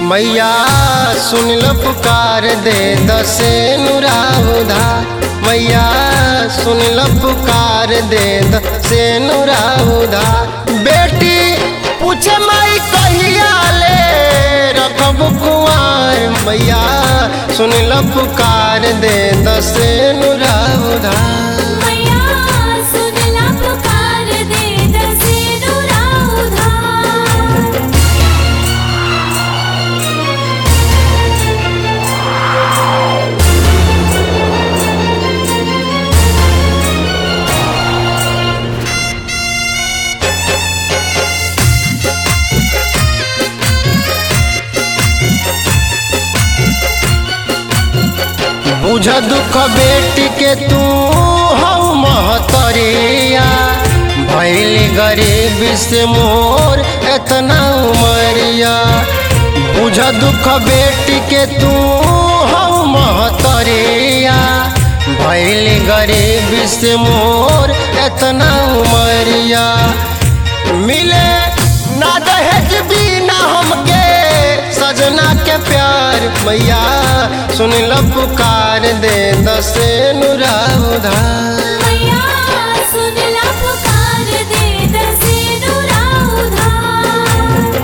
मैया सुन लो पुकार दे दसे नुराउधा मैया सुन लो पुकार दे दसे नुराउधा बेटी पूछे माई कहिया ले रखब कुआर मैया सुन लो पुकार दे दसे नुराउधा मैया सुनला पुकार दे दसे दुरा उधार बुझ दुख बेटी के तू हऊ महतरिया भैल गरीब से मोर एतना उमरिया बुझ दुख बेटी के तू हऊ महतरिया भैल गरीब से मोर एतना उमरिया मिले ना दहेज बिना हमके सजना के प्यार मैया सुन लो पुकार दे दसे नुरा उधार मैया सुनला पुकार दे दसे दुरा उधार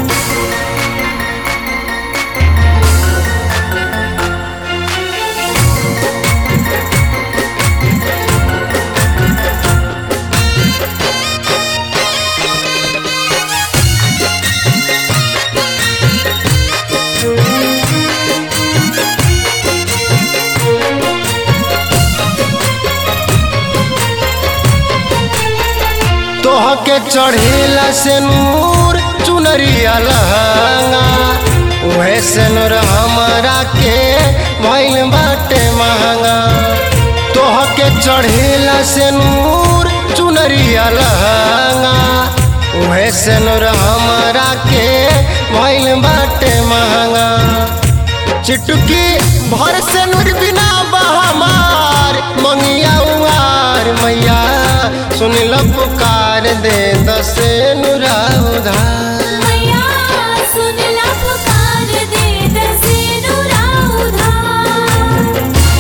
तोह के चढ़ेला से नूर चुनरिया लहंगा उहे से नूर हमारा के भइल बाटे महंगा तोह के चढ़ेला से नूर चुनरिया लहंगा उहे से नूर हमारा के भइल बाटे महंगा चिटुकी भर से नूर बिना बहमार मंगिया उहार मैया सुन लो पुकार दे दसे नुरा उधार मैया सुनला पुकार दे दसे दुरा उधार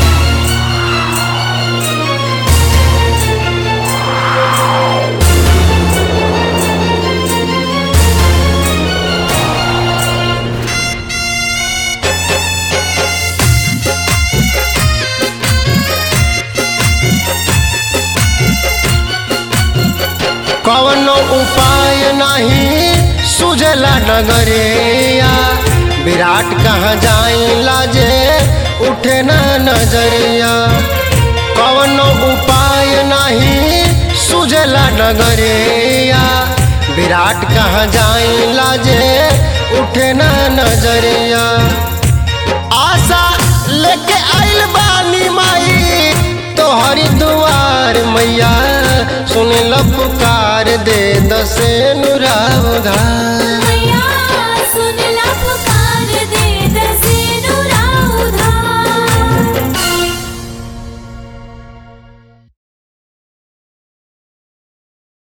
कवनो उपाय नहीं सुझला नगरिया विराट कहाँ जाई लाजे उठे ना नजरिया कवनो उपाय नहीं सुझला नगरिया विराट कहाँ जाई लाजे उठे ना नजरिया आशा लेके आइल बानी माई तोहरी दुआर मैया सुन लो पुकार दे दसे नुरा उधार